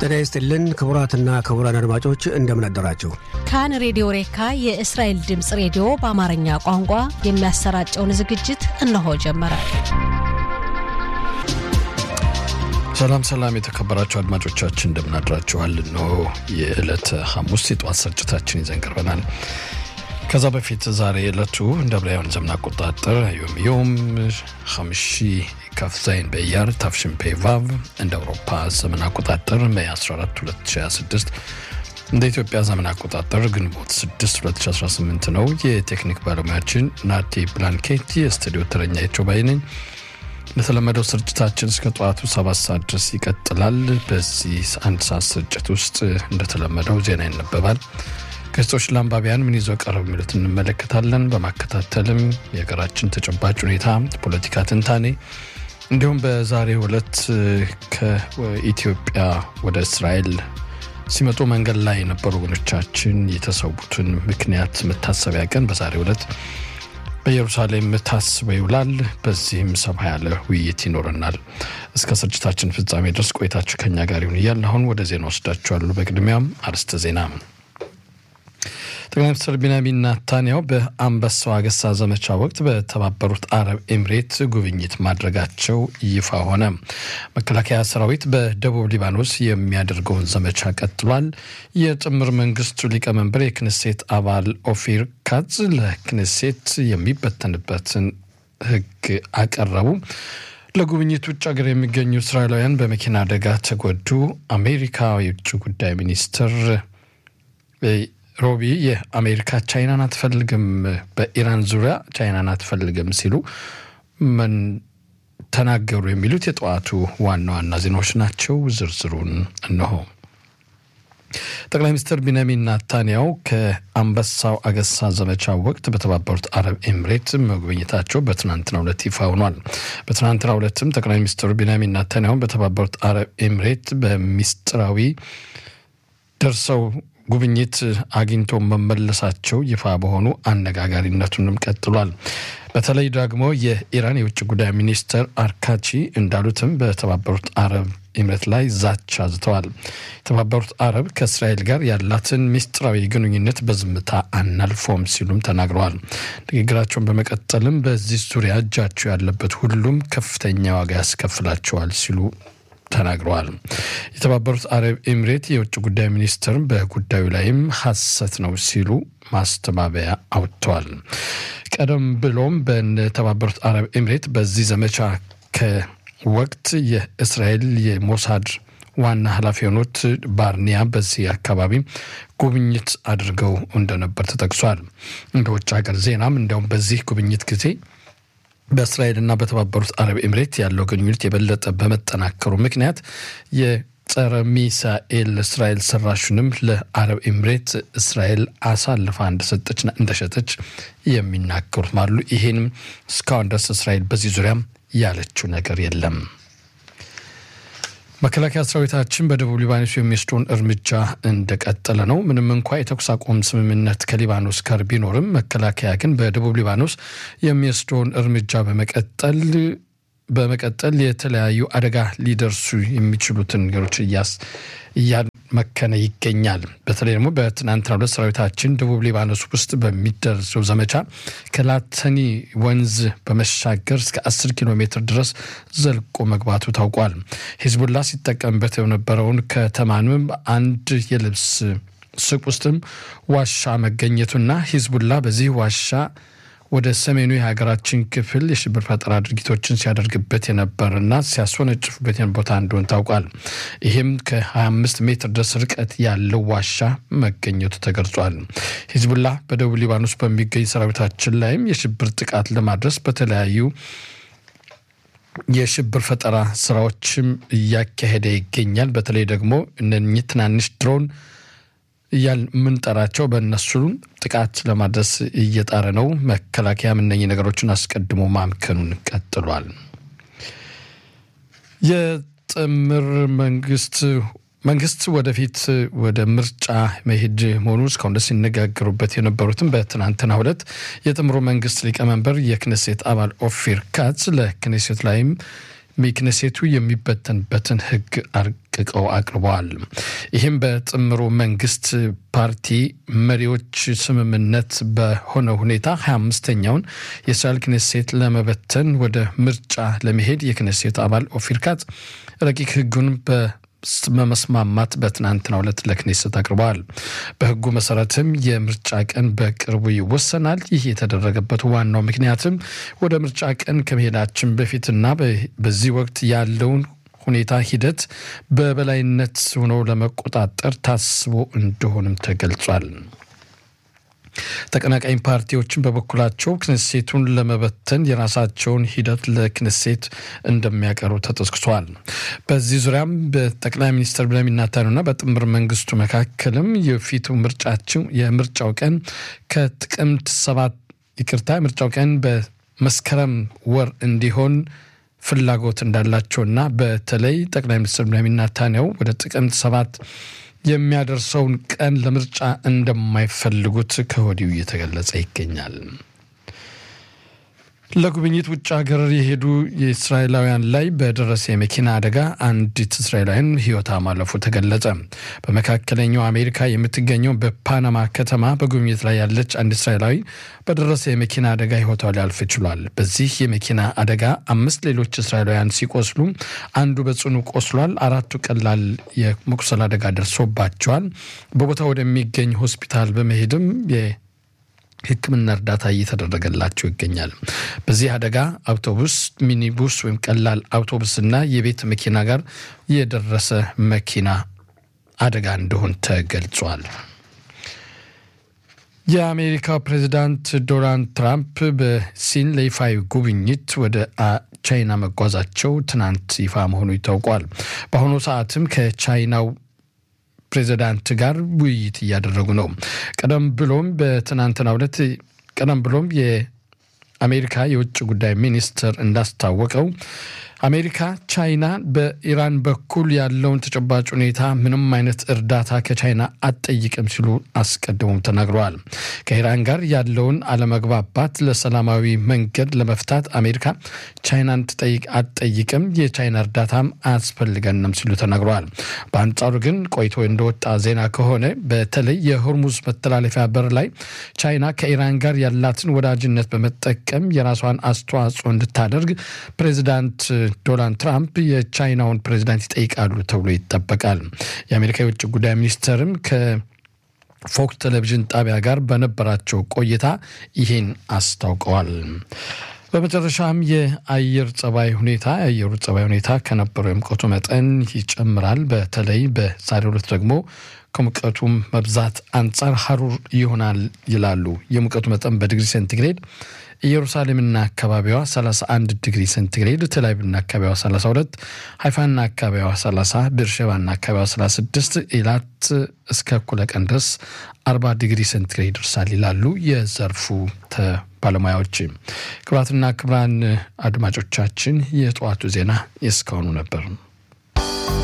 ጤና ይስጥልን ክቡራትና ክቡራን አድማጮች እንደምን አደራችሁ። ካን ሬዲዮ ሬካ የእስራኤል ድምፅ ሬዲዮ በአማርኛ ቋንቋ የሚያሰራጨውን ዝግጅት እነሆ ጀመረ። ሰላም ሰላም፣ የተከበራችሁ አድማጮቻችን እንደምን አድራችኋል? እነሆ የዕለተ ሐሙስ የጠዋት ስርጭታችን ይዘን ቀርበናል። ከዛ በፊት ዛሬ ዕለቱ እንደ ብራውያን ዘመን አቆጣጠር ዮም ዮም ሐምሺ ካፍዛይን በያር ታፍሽን ፔቫቭ እንደ አውሮፓ ዘመን አቆጣጠር ሜይ 14 2026 እንደ ኢትዮጵያ ዘመን አቆጣጠር ግንቦት 6 2018 ነው። የቴክኒክ ባለሙያችን ናቲ ብላንኬት፣ የስቱዲዮ ተረኛ የቾባይ ነኝ። ለተለመደው ስርጭታችን እስከ ጠዋቱ ሰባት ሰዓት ድረስ ይቀጥላል። በዚህ አንድ ሰዓት ስርጭት ውስጥ እንደተለመደው ዜና ይነበባል። ገጾች ለአንባቢያን ምን ይዘው ቀረብ የሚሉት እንመለከታለን። በማከታተልም የሀገራችን ተጨባጭ ሁኔታ፣ ፖለቲካ ትንታኔ እንዲሁም በዛሬው ዕለት ከኢትዮጵያ ወደ እስራኤል ሲመጡ መንገድ ላይ የነበሩ ወገኖቻችን የተሰዉትን ምክንያት መታሰቢያ ቀን በዛሬው ዕለት በኢየሩሳሌም ታስቦ ይውላል። በዚህም ሰፋ ያለ ውይይት ይኖረናል። እስከ ስርጭታችን ፍጻሜ ድረስ ቆይታችሁ ከኛ ጋር ይሁን እያል አሁን ወደ ዜና ወስዳችኋሉ። በቅድሚያም አርዕስተ ዜና ጠቅላይ ሚኒስትር ቢንያሚን ናታንያሁ በአንበሳው አገሳ ዘመቻ ወቅት በተባበሩት አረብ ኤምሬት ጉብኝት ማድረጋቸው ይፋ ሆነ። መከላከያ ሰራዊት በደቡብ ሊባኖስ የሚያደርገውን ዘመቻ ቀጥሏል። የጥምር መንግስቱ ሊቀመንበር የክንሴት አባል ኦፊር ካዝ ለክንሴት የሚበተንበትን ህግ አቀረቡ። ለጉብኝት ውጭ ሀገር የሚገኙ እስራኤላውያን በመኪና አደጋ ተጎዱ። አሜሪካ የውጭ ጉዳይ ሚኒስትር ሮቢ የአሜሪካ ቻይናን አትፈልግም፣ በኢራን ዙሪያ ቻይናን አትፈልግም ሲሉ ምን ተናገሩ? የሚሉት የጠዋቱ ዋና ዋና ዜናዎች ናቸው። ዝርዝሩን እነሆ። ጠቅላይ ሚኒስትር ቢንያሚን ናታንያሁ ከአንበሳው አገሳ ዘመቻ ወቅት በተባበሩት አረብ ኤምሬት መጎብኘታቸው በትናንትናው ዕለት ይፋ ሆኗል። በትናንትናው ዕለትም ጠቅላይ ሚኒስትሩ ቢንያሚን ናታንያሁ በተባበሩት አረብ ኤምሬት በሚስጥራዊ ደርሰው ጉብኝት አግኝቶ መመለሳቸው ይፋ በሆኑ አነጋጋሪነቱንም ቀጥሏል። በተለይ ደግሞ የኢራን የውጭ ጉዳይ ሚኒስትር አርካቺ እንዳሉትም በተባበሩት አረብ ኤምሬት ላይ ዛቻ አዝተዋል። የተባበሩት አረብ ከእስራኤል ጋር ያላትን ሚስጥራዊ ግንኙነት በዝምታ አናልፎም ሲሉም ተናግረዋል። ንግግራቸውን በመቀጠልም በዚህ ዙሪያ እጃቸው ያለበት ሁሉም ከፍተኛ ዋጋ ያስከፍላቸዋል ሲሉ ተናግረዋል። የተባበሩት አረብ ኤምሬት የውጭ ጉዳይ ሚኒስትር በጉዳዩ ላይም ሐሰት ነው ሲሉ ማስተባበያ አውጥተዋል። ቀደም ብሎም በተባበሩት አረብ ኤምሬት በዚህ ዘመቻ ከወቅት የእስራኤል የሞሳድ ዋና ኃላፊ የሆኑት ባርኒያ በዚህ አካባቢ ጉብኝት አድርገው እንደነበር ተጠቅሷል። እንደ ውጭ ሀገር ዜናም እንዲያውም በዚህ ጉብኝት ጊዜ በእስራኤልና በተባበሩት አረብ ኤምሬት ያለው ግንኙነት የበለጠ በመጠናከሩ ምክንያት የጸረ ሚሳኤል እስራኤል ሰራሹንም ለአረብ ኤምሬት እስራኤል አሳልፋ እንደሰጠችና እንደሸጠች የሚናገሩት አሉ። ይሄንም እስካሁን ድረስ እስራኤል በዚህ ዙሪያም ያለችው ነገር የለም። መከላከያ ሰራዊታችን በደቡብ ሊባኖስ የሚወስደውን እርምጃ እንደቀጠለ ነው። ምንም እንኳ የተኩስ አቁም ስምምነት ከሊባኖስ ጋር ቢኖርም መከላከያ ግን በደቡብ ሊባኖስ የሚወስደውን እርምጃ በመቀጠል በመቀጠል የተለያዩ አደጋ ሊደርሱ የሚችሉትን ነገሮች እያመከነ ይገኛል። በተለይ ደግሞ በትናንትናው ዕለት ሰራዊታችን ደቡብ ሊባኖስ ውስጥ በሚደርሰው ዘመቻ ከላተኒ ወንዝ በመሻገር እስከ 10 ኪሎ ሜትር ድረስ ዘልቆ መግባቱ ታውቋል። ሂዝቡላ ሲጠቀምበት የነበረውን ከተማንም አንድ የልብስ ሱቅ ውስጥም ዋሻ መገኘቱና ሂዝቡላ በዚህ ዋሻ ወደ ሰሜኑ የሀገራችን ክፍል የሽብር ፈጠራ ድርጊቶችን ሲያደርግበት የነበርና ሲያስወነጭፉበት ቦታ እንደሆን ታውቋል። ይህም ከ25 ሜትር ድረስ ርቀት ያለው ዋሻ መገኘቱ ተገልጿል። ሂዝቡላ በደቡብ ሊባኖስ በሚገኝ ሰራዊታችን ላይም የሽብር ጥቃት ለማድረስ በተለያዩ የሽብር ፈጠራ ስራዎችም እያካሄደ ይገኛል። በተለይ ደግሞ እነኚህ ትናንሽ ድሮን እያል የምንጠራቸው በእነሱ ጥቃት ለማድረስ እየጣረ ነው። መከላከያም እነኚህ ነገሮችን አስቀድሞ ማምከኑን ቀጥሏል። የጥምር መንግስት መንግስት ወደፊት ወደ ምርጫ መሄድ መሆኑ እስካሁን ደስ ሲነጋገሩበት የነበሩትም በትናንትናው ዕለት የጥምሩ መንግስት ሊቀመንበር የክነሴት አባል ኦፊር ካትስ ለክነሴት ላይም ክነሴቱ የሚበተንበትን ህግ አስጠንቅቀው አቅርበዋል። ይህም በጥምሩ መንግስት ፓርቲ መሪዎች ስምምነት በሆነ ሁኔታ 25ኛውን የእስራኤል ክኔሴት ለመበተን ወደ ምርጫ ለመሄድ የክኔሴት አባል ኦፊር ካትዝ ረቂቅ ህጉን በመስማማት በትናንትናው ዕለት ለክኔሴት አቅርበዋል። በህጉ መሰረትም የምርጫ ቀን በቅርቡ ይወሰናል። ይህ የተደረገበት ዋናው ምክንያትም ወደ ምርጫ ቀን ከመሄዳችን በፊትና በዚህ ወቅት ያለውን ሁኔታ ሂደት በበላይነት ሆኖ ለመቆጣጠር ታስቦ እንደሆንም ተገልጿል። ተቀናቃኝ ፓርቲዎችን በበኩላቸው ክነሴቱን ለመበተን የራሳቸውን ሂደት ለክነሴት እንደሚያቀርቡ ተጠቅሷል። በዚህ ዙሪያም በጠቅላይ ሚኒስትር ቤንያሚን ኔታንያሁና በጥምር መንግስቱ መካከልም የፊቱ ምርጫቸው የምርጫው ቀን ከጥቅምት ሰባት ይቅርታ የምርጫው ቀን በመስከረም ወር እንዲሆን ፍላጎት እንዳላቸውና በተለይ ጠቅላይ ሚኒስትር ቤንያሚን ኔታንያሁ ወደ ጥቅምት ሰባት የሚያደርሰውን ቀን ለምርጫ እንደማይፈልጉት ከወዲሁ እየተገለጸ ይገኛል። ለጉብኝት ውጭ ሀገር የሄዱ የእስራኤላውያን ላይ በደረሰ የመኪና አደጋ አንዲት እስራኤላውያን ሕይወቷ ማለፉ ተገለጸ። በመካከለኛው አሜሪካ የምትገኘው በፓናማ ከተማ በጉብኝት ላይ ያለች አንድ እስራኤላዊ በደረሰ የመኪና አደጋ ሕይወቷ ሊያልፍ ችሏል። በዚህ የመኪና አደጋ አምስት ሌሎች እስራኤላውያን ሲቆስሉ አንዱ በጽኑ ቆስሏል። አራቱ ቀላል የመቁሰል አደጋ ደርሶባቸዋል። በቦታው ወደሚገኝ ሆስፒታል በመሄድም ሕክምና እርዳታ እየተደረገላቸው ይገኛል። በዚህ አደጋ አውቶቡስ፣ ሚኒቡስ ወይም ቀላል አውቶቡስና የቤት መኪና ጋር የደረሰ መኪና አደጋ እንደሆን ተገልጿል። የአሜሪካው ፕሬዚዳንት ዶናልድ ትራምፕ በሲን ለይፋዊ ጉብኝት ወደ ቻይና መጓዛቸው ትናንት ይፋ መሆኑ ይታውቋል። በአሁኑ ሰዓትም ከቻይናው ፕሬዚዳንት ጋር ውይይት እያደረጉ ነው። ቀደም ብሎም በትናንትናው ዕለት ቀደም ብሎም የአሜሪካ የውጭ ጉዳይ ሚኒስትር እንዳስታወቀው አሜሪካ ቻይና በኢራን በኩል ያለውን ተጨባጭ ሁኔታ ምንም አይነት እርዳታ ከቻይና አትጠይቅም ሲሉ አስቀድሞም ተናግረዋል። ከኢራን ጋር ያለውን አለመግባባት ለሰላማዊ መንገድ ለመፍታት አሜሪካ ቻይናን ትጠይቅ አትጠይቅም፣ የቻይና እርዳታም አያስፈልገንም ሲሉ ተናግረዋል። በአንጻሩ ግን ቆይቶ እንደወጣ ዜና ከሆነ በተለይ የሆርሙዝ መተላለፊያ በር ላይ ቻይና ከኢራን ጋር ያላትን ወዳጅነት በመጠቀም የራሷን አስተዋጽኦ እንድታደርግ ፕሬዚዳንት ዶናልድ ትራምፕ የቻይናውን ፕሬዚዳንት ይጠይቃሉ ተብሎ ይጠበቃል። የአሜሪካ የውጭ ጉዳይ ሚኒስትርም ከፎክስ ቴሌቪዥን ጣቢያ ጋር በነበራቸው ቆይታ ይህን አስታውቀዋል። በመጨረሻም የአየር ጸባይ ሁኔታ የአየሩ ጸባይ ሁኔታ ከነበረው የሙቀቱ መጠን ይጨምራል። በተለይ በዛሬው ዕለት ደግሞ ከሙቀቱም መብዛት አንጻር ሀሩር ይሆናል ይላሉ። የሙቀቱ መጠን በዲግሪ ሴንቲግሬድ ኢየሩሳሌምና አካባቢዋ 31 ዲግሪ ሴንቲግሬድ፣ ቴልአቪቭና አካባቢዋ 32፣ ሀይፋና አካባቢዋ 30፣ ቤርሼባና አካባቢዋ 36፣ ኢላት እስከ እኩለ ቀን ድረስ 40 ዲግሪ ሴንቲግሬድ ይደርሳል ይላሉ የዘርፉ ባለሙያዎች። ክቡራትና ክቡራን አድማጮቻችን የጠዋቱ ዜና የእስካሁኑ ነበር።